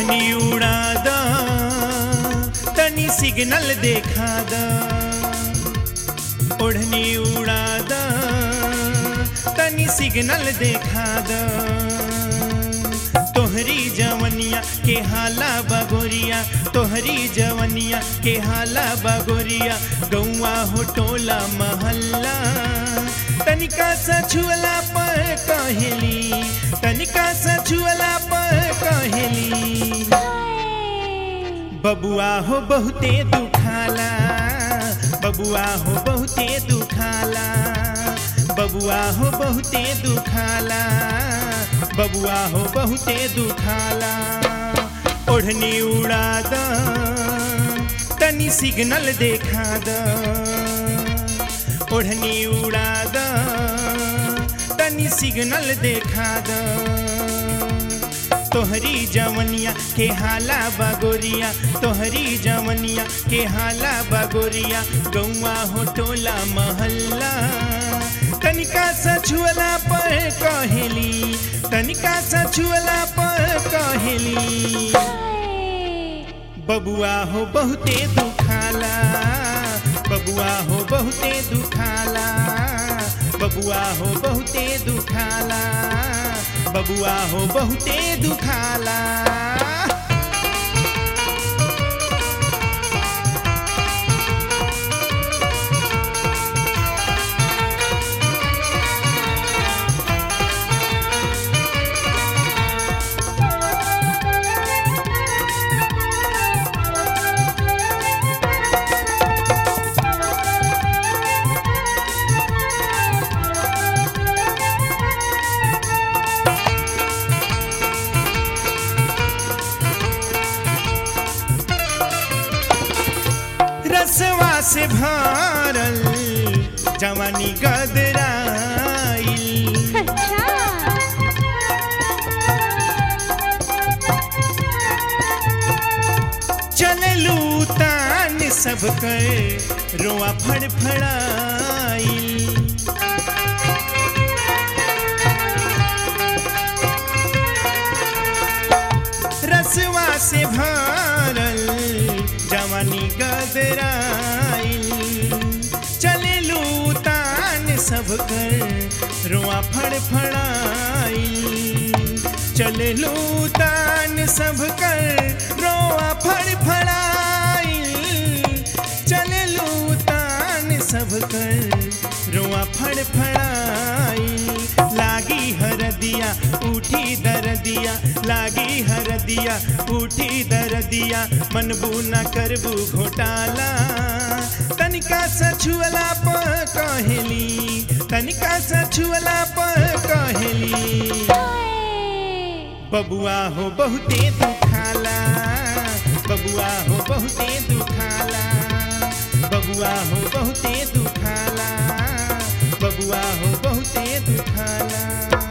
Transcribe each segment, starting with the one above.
ओढ़नी उड़ा द तनी सिग्नल देखा द ओढ़नी उड़ा द तनी सिग्नल देखा द तोहरी जवनिया के हाला बगोरिया तोहरी जवनिया के हाला बगोरिया गौआ हो टोला महल्ला तनिका सछुअला पर कहेली तनिका सछुअला पर कहेली बबुआ हो बहुते दुखाला बबुआ हो बहुते दुखाला बबुआ हो बहुते दुखाला बबुआ हो बहुते दुखाला ओढ़नी उड़ा द तनी सिग्नल देखा द ओढ़नी उड़ा द तनी सिग्नल देखा द तोहरी जवनिया के हाला बगोरिया तोहरी जवनिया के हाला बगोरिया गौआ हो टोला महल्ला तनिका सछुअला पर कहेली तनिका सछुअला पर कहेली बबुआ हो बहुते दुखाला बबुआ हो बहुते दुखाला बबुआ हो बहुते दुखाला बबुआ हो बहुते दुखाला रसवा से भरल जवानी गदराइल अच्छा चललू तान सब कर रोआ फड़फड़ाइल रसवा से भरल जवानी गदराइल चललू तान सब कर रोआ फड़फड़ाइल चललू तान सब कर रोआ फड़फड़ाइल चललू तान सब कर रोआ फड़फड़ाइल लागी हरदिया उठी दरदिया लागी हरदिया उठी दरदिया मनबू न करबू घोटाला तनिका सछुअला पर कहेली तनिका सछुअला पर कहेली बबुआ हो बहुते दुखाला बबुआ हो बहुते दुखाला बबुआ हो बहुते दुखाला बबुआ हो बहुते दुखाला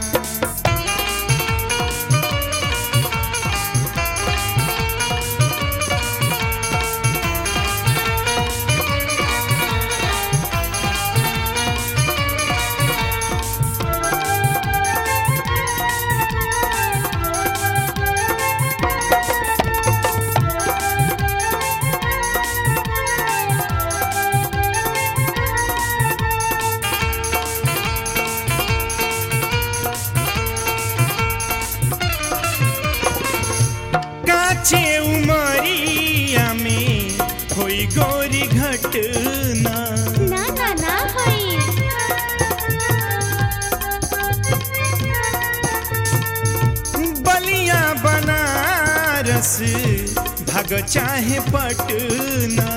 काचे उमरिया में होई गोरी घटना ना ना ना होई बलिया बनारस भग चाहे पटना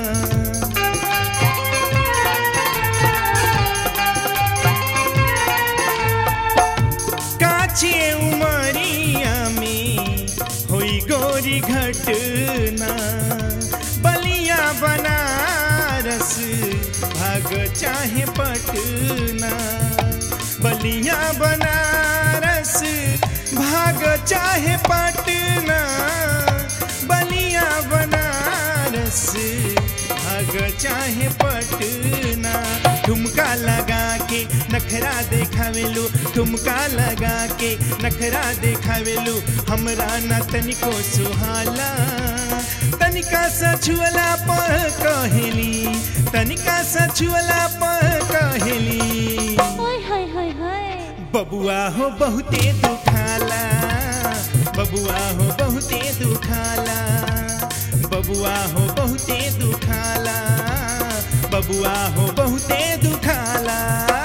काचे उमरिया में होई गोरी घटना बलिया बनारस भाग चाहे पटना बलिया बनारस भाग चाहे पटना बलिया बनारस भाग चाहे पटना ठुमका लगा के नखरा देखावेलू ठुमका लगा के नखरा देखावेलू हमरा न तनिको सुहाला तनिका सछुअला पर कहेली तनिका सछुअला पर कहेली ओए हाय हाय हाय बबुआ हो बहुते दुखाला बबुआ हो बहुते दुखाला बबुआ हो बहुते दुखाला बबुआ हो बहुते दुखाला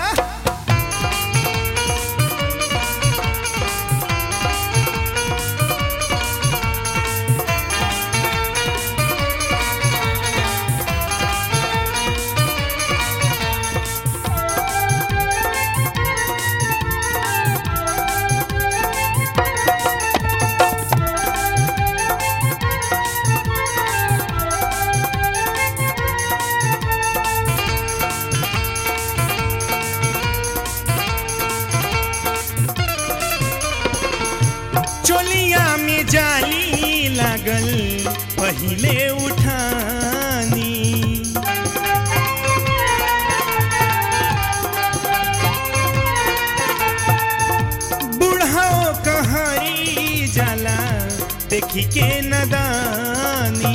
चोलिया में जाली लागल पहिले उठानी बुढ़ाओ कहारी जाला देखी के नदानी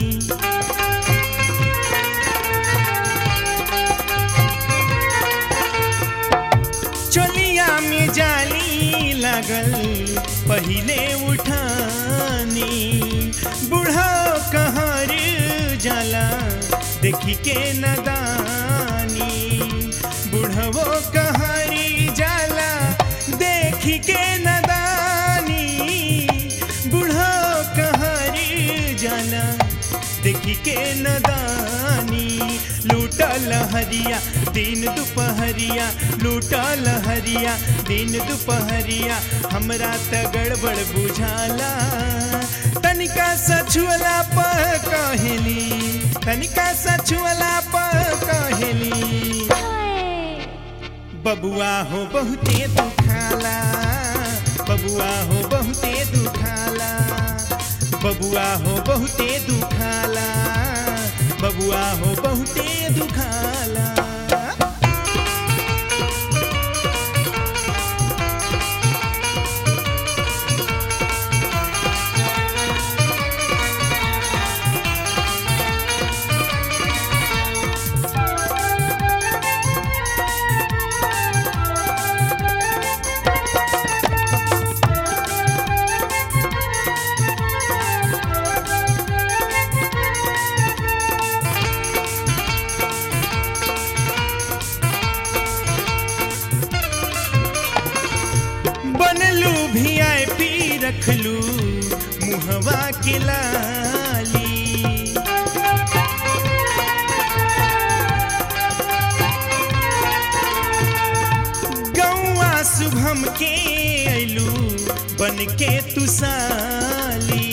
चोलिया में जाली लागल पहिले उठानी बूढ़ा कहर जाला देखी के नदानी बूढ़वो कहरी जाला देखी के नदानी बूढ़ो कहरी जाला देखी के नदानी लूटल हरिया दिन दुपहरिया लूटल हरिया दिन दुपहरिया हमरा त गड़बड़ बुझाला तनिका सछुअला पर कहेली तनिका सछुअला पर कहेली हाय बबुआ हो बहुते दुखाला बबुआ हो बहुते दुखाला बबुआ हो बहुते दुखाला बबुआ हो बहुते दुखाला बनलू भी आई पी रखलू मुहवा के लाली गौआ शुभम के अइलू बन के तुसाली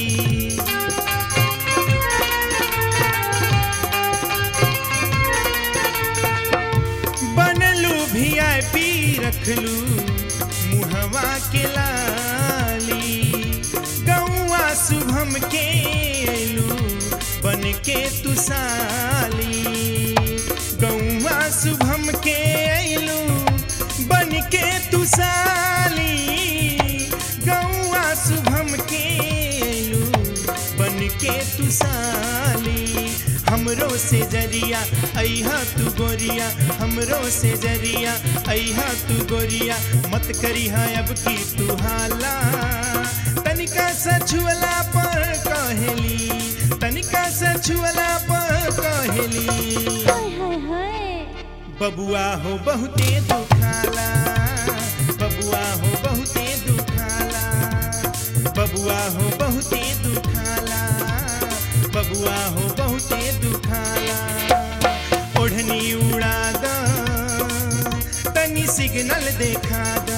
बनलू भी आई पी रखलू मुहवा के लाली गौआ शुभम के अइलू बन के तुसाली गौआ शुभम के अइलू बन के तुसाली गौआ शुभम के अइलू बन के तुसाली हमरो से जरिया अहा तू गोरिया हमरो से जरिया अहा तू गोरिया मत करी अब की तू हाला तनिका सछुअला पर कहेली तनिका सछुअला पर कहेली हाय हाय हाय बबुआ हो बहुते दुखाला बबुआ हो बहुते दुखाला बबुआ हो बहुते दुखाला बबुआ हो बहुते दुखाला ओढ़नी उड़ा द तनी सिग्नल देखा द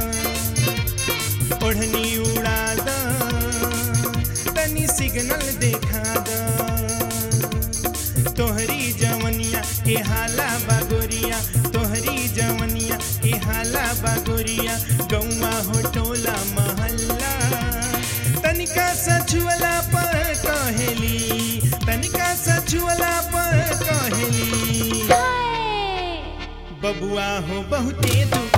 ओढ़नी उड़ा द तनी सिग्नल देखा द तोहरी जवनिया के हाला बागोरिया तोहरी जवनिया के हाला बागोरिया गौवा हो टोला महल्ला तनिका सछुअला पर कहेली तनिका सछुअला पर कहेली हाय बबुआ हो बहुते दुख